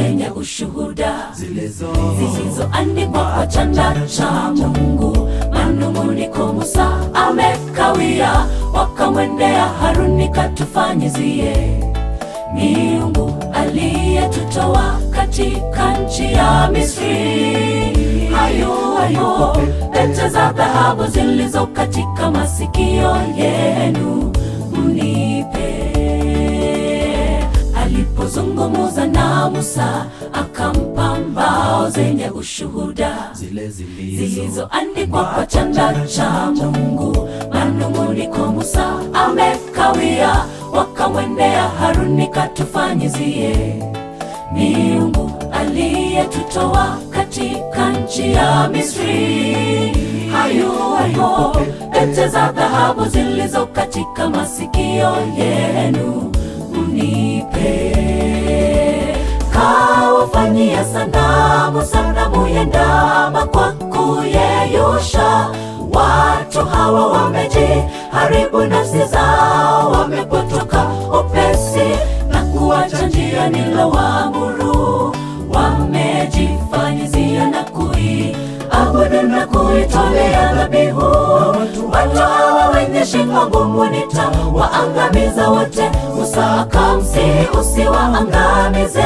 zenye ushuhuda zilizoandikwa kwa chanda cha Mungu. Manung'uniko Musa amekawia, wakamwendea Haruni, katufanyizie miungu aliyetutoa katika nchi ya Misri. Hayo hayo pete za dhahabu zilizo katika masikio yenu mnipe. Alipozungumza na Musa, akampa mbao zenye ushuhuda zilizoandikwa kwa chanda cha Mungu. Manung'uniko Musa amekawia, wakamwendea Haruni, katufanyizie miungu aliyetutoa katika nchi ya Misri. Hayo hayo pete za dhahabu zilizo katika masikio yenu mnipe. Kawafanyia sanamu, sanamu ya ndama kwa kuyeyusha. Watu hawa wamejiharibu nafsi zao, wamepotoka upesi na kuacha njia nilowaamuru. Wamejifanyizia na kuiabudu na kuitolea dhabihu. Watu hawa wenye shingo ngumu nitawaangamiza wote. Musa akamsihi usiwaangamize.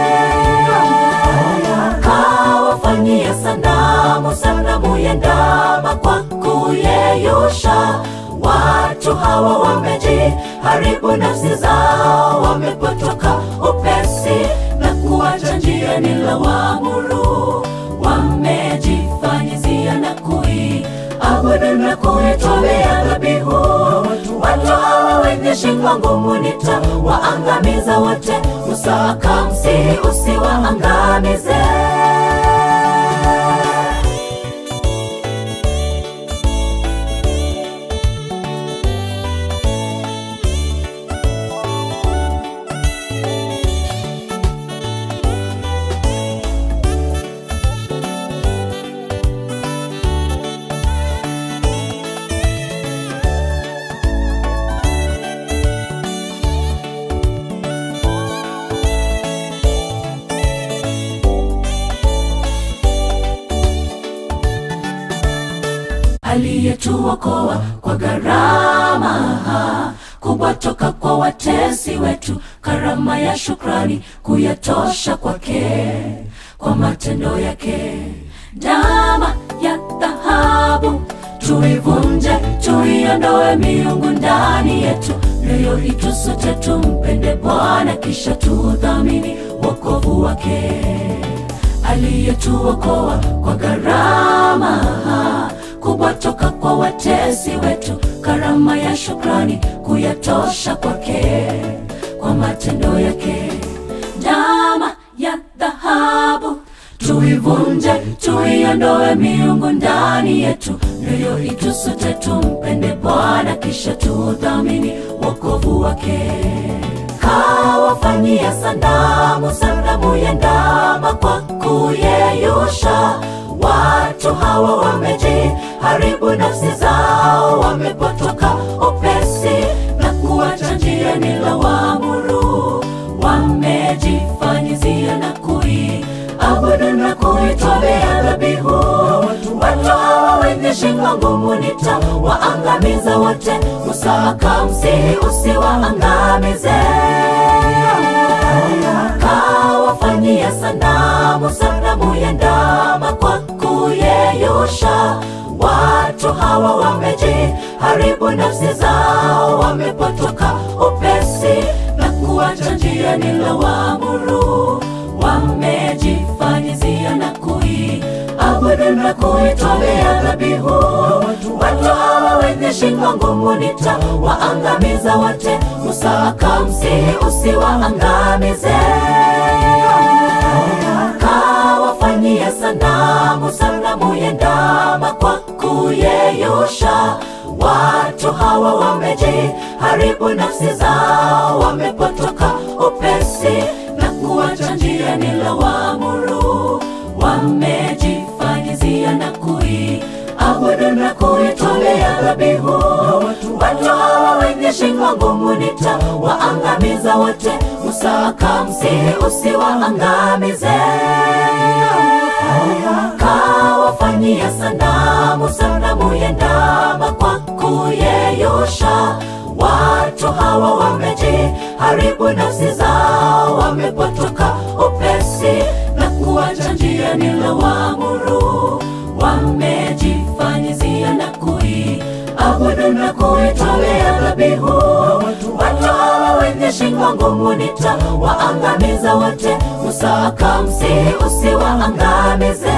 Kawafanyia sanamu, sanamu ya ndama kwa kuyeyusha. Watu hawa wamejiharibu nafsi zao, wamepotoka upesi na kuacha njia nilowaamuru. Wamejifanyizia na kuiabudu na kuitolea dhabihu. Watu hawa wenye shingo ngumu nitawaangamiza wote. Musa akamsihi usiwaangamize. aliyetuokoa kwa gharama kubwa toka kwa watesi wetu, karama ya shukrani kuyatosha kwake kwa matendo yake. Ndama ya dhahabu tuivunje, tuiondoe miungu ndani yetu, mioyo itusute, tumpende Bwana kisha tudhamini wokovu wake aliyetuokoa kwa gharama kubwa toka kwa watesi wetu, karama ya shukrani kuyatosha kwake kwa matendo yake. Ndama ya dhahabu tuivunje, tuiondoe miungu ndani yetu, mioyo itusute, tumpende Bwana kisha tudhamini wokovu wake kawafanyia sanamu, sanamu ya ndama kwa kuyeyusha. Watu hawa wamejiharibu nafsi zao, wamepotoka upesi na kuacha njia nilowaamuru. Wamejifanyizia na kuiabudu na kuitolea dhabihu. Watu hawa wenye shingo ngumu nitawaangamiza wote. Musa akamsihi usiwaangamize. Kawafanyia sanamu, sanamu ya ndama kwa kuyeyusha. Watu hawa wamejiharibu nafsi zao, wamepotoka upesi na kuacha njia nilowaamuru. Wamejifanyizia na kuiabudu na kuitolea dhabihu. Watu hawa wenye shingo ngumu nitawaangamiza wote. Musa akamsihi usiwaangamize. Kawafanyia sanamu, sanamu ya ndama kwa kuyeyusha. Watu hawa wamejiharibu nafsi zao, wamepotoka upesi na kuacha njia nilowaamuru. Wamejifanyizia na kuiabudu na na kuitolea dhabihu. Watu hawa wenye shingo ngumu nitawaangamiza wote. Musa akamsihi usiwaangamize, kawafanyia sanamu, sanamu ya ndama kwa kuyeyusha. Watu hawa wamejiharibu nafsi zao, wamepotoka upesi na kuacha njia nilowaamuru. Wamejifanyizia na kuiabudu na kuitolea dhabihu. Watu hawa wenye shingo ngumu nitawaangamiza wote. Musa akamsihi usiwaangamize,